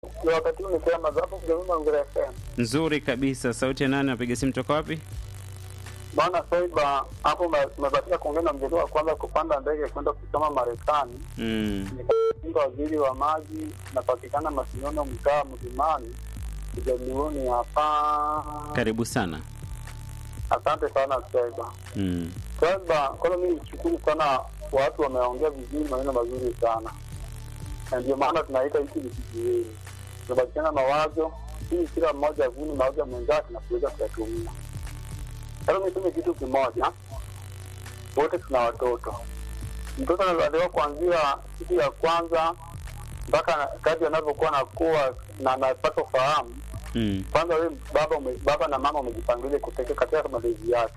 Ndio wakati huu nikiwa hapo Mjomba Ngere FM. Nzuri kabisa. Sauti ya nani? Napiga simu toka wapi? Bwana Saiba, hapo umebatika kuongea na mjadala wa kwanza kupanda ndege kwenda kusoma Marekani. Mm. Nikainga waziri wa maji, napatikana Masinono, mtaa Mlimani, Kijaliuni hapa. Karibu sana. Asante sana Saiba. Mm. Saiba, kwanza mimi nishukuru sana, watu wameongea vizuri, maneno mazuri sana, na ndio maana tunaita hiki ni kijiweni, tunabadilishana mawazo ili kila mmoja avune mawazo ya mwenzake na kuweza kuyatumia. Sasa niseme kitu kimoja, wote tuna watoto. Mtoto anazaliwa kuanzia siku ya kwanza mpaka kadri anavyokuwa anakuwa na anapata ufahamu. Mm. Kwanza wewe baba ume, baba na mama umejipangilia kutekea katika malezi yake,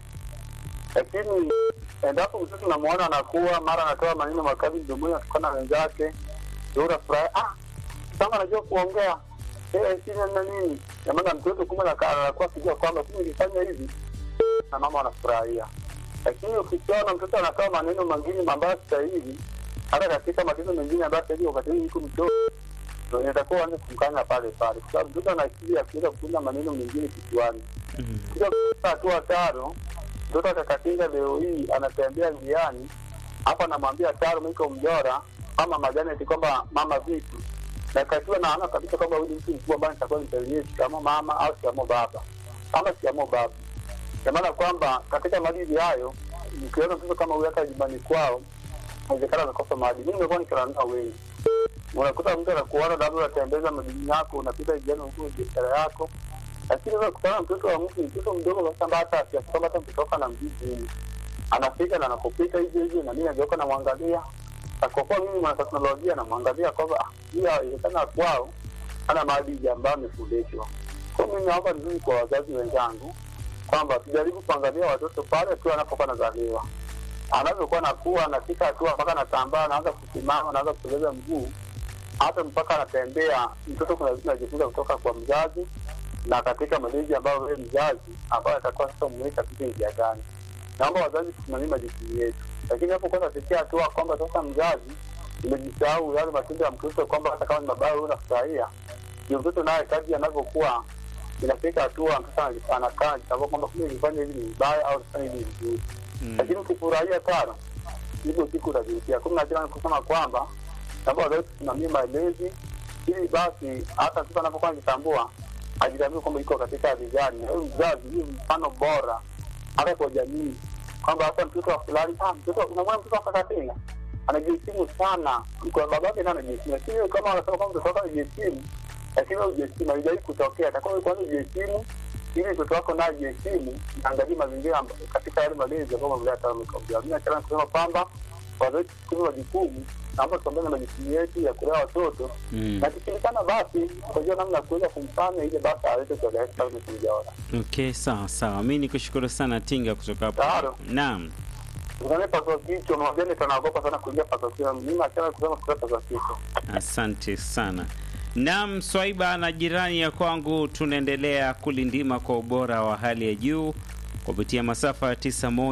lakini endapo mtoto unamwona anakuwa mara anatoa maneno makali mdomoni atukana na wenzake, ndio unafurahi, ah, kama anajua kuongea eh, sina na nini. Na maana mtoto kumbe anakaa anakuwa kijua kwamba kumbe nilifanya hivi na mama wanafurahia. Lakini ukiona mtoto anatoa maneno mengine ambayo stahili, hata katika matendo mengine ambayo stahili, wakati huu mtu mtoto ndio inatakuwa anze kumkanya pale pale, kwa sababu mtoto ana akili ya kuweza kuunda maneno mengine kichwani. Mm. Kisha kufika hatua tano, mtoto akakatinga leo hii anatembea njiani, hapa anamwambia taro miko mjora ama majani eti kwamba mama vipi, na katiwa naona kabisa kwamba huyu ni mtu mkubwa ambaye nitakuwa nisalimie shikamo mama au shikamo baba ama shikamo baba kwa maana kwamba katika maadili hayo, ukiona mtoto kama huyu hata nyumbani kwao, inawezekana amekosa maadili. Mimi nimekuwa nikiona wengi, unakuta mtu anakuona labda unatembeza madini yako, unapita jiani huko biashara yako, lakini unakutana mtoto wa mtu, mtoto mdogo kabisa, ambaye hata kiasi kwamba hata mtoto wako anamjiji huyu anafika na anapopita hivyo hivyo, na mimi nageuka namwangalia, na kwa kuwa mimi mwana teknolojia namwangalia kwamba ah, hii inawezekana kwao ana maadili ambayo amefundishwa. Kwa hiyo mimi naomba nizuri kwa wazazi wenzangu kwamba tujaribu kuangalia watoto pale tu anapokuwa anazaliwa, anavyokuwa nakuwa anafika hatua mpaka anatambaa, anaanza kusimama, anaanza kusogeza mguu, hata mpaka anatembea. Mtoto kuna vitu anajifunza kutoka kwa mzazi na katika malezi ambayo wewe mzazi ambayo atakuwa sasa umeweka katika njia gani. Naomba wazazi tusimamie majukumu yetu, lakini hapo kwa nafikia hatua kwamba sasa mzazi umejisahau yale matendo ya mtoto, kwamba hata kama ni mabaya wewe unafurahia, ndio mtoto naye kadri anavyokuwa inafika hatua mtoto anakaa anajitambua kwamba kumbe nilifanya hivi ni vibaya au nilifanya hivi ni vizuri, Mm. lakini ukifurahia sana hivyo siku utajutia. Kumi na tena kusema kwamba naomba wazazi tusimamie malezi, ili basi hata mtoto anapokuwa anajitambua ajitambue kwamba iko katika hali gani, na huyu mzazi ni mfano bora hata kwa jamii, kwamba hata mtoto wa fulani, ah, mtoto unamwona mtoto akakatina anajiheshimu sana, kwa babake naye anajiheshimu, lakini kama wanasema kwamba mtoto wako anajiheshimu lakini wewe hujiheshimu, haijawahi kutokea. Atakuwa wewe kwanza ujiheshimu, ili mtoto wako naye ajiheshimu, naangalia mazingira amba- katika yale malezi ambayo mamlea taamikaujaa. Mimi nachana kusema kwamba wazazi tuchukue majukumu, naomba tuambane na majukumu yetu ya kulea watoto Mm. na kishirikana, basi tutajua namna ya kuweza kumfanya ile basi aweze kueleweka kama tulijaona. Okay, sawa sawa. Mimi nikushukuru sana Tinga kutoka hapo. Taro. Naam. Unaona paso kichwa, mwambie nitanaogopa sana kuingia paso kichwa. Mimi nachana kusema kutoka paso kichwa. Asante sana. Naam, Swaiba na jirani ya kwangu, tunaendelea kulindima kwa ubora wa hali ya juu kupitia masafa ya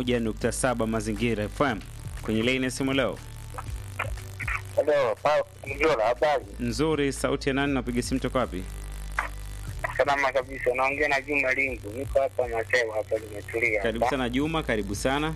91.7 Mazingira FM. Kwenye laini ya simu leo Hello, Paulo Mjola, habari? nzuri. Sauti ya nani? Napiga simu toka wapi? Salama kabisa, naongea na Juma Lingu, niko hapa Masewa hapa, nimetulia Karibu hapa. sana Juma, karibu sana.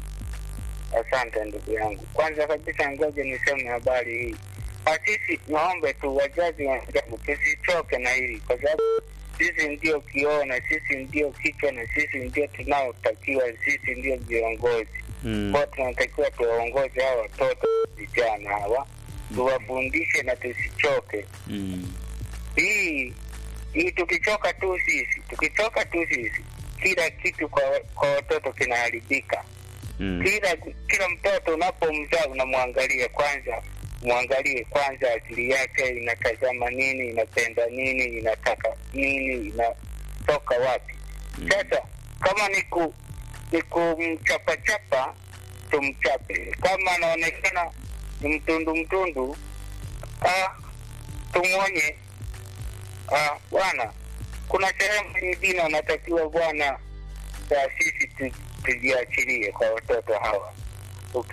Asante ndugu yangu. Kwanza kabisa, ngoja niseme habari hii. Ah, Sisi naombe tu wazazi wenzangu tusichoke na hili, kwa sababu sisi ndio kioo na sisi ndio kichwa na sisi ndio tunaotakiwa, sisi ndio viongozi Mm. kwao. Tunatakiwa tuwaongoze hawa watoto vijana hawa, tuwafundishe na tusichoke. Mm. hii hii tukichoka tu sisi tukichoka tu sisi kila kitu kwa kwa watoto kinaharibika Mm. kila kila mtoto unapomzaa unamwangalia kwanza mwangalie kwanza akili yake inatazama nini inapenda nini inataka nini inatoka wapi sasa kama ni ku ni kumchapachapa tumchape kama anaonekana ni mtundu mtundu ah, tumwonye Ah, bwana, kuna sehemu nyingine wanatakiwa bwana, ya sisi tu- tujiachilie kwa watoto hawa.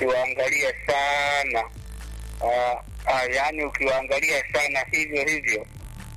Ukiwaangalia sana ah, ah, yaani ukiwaangalia sana hivyo hivyo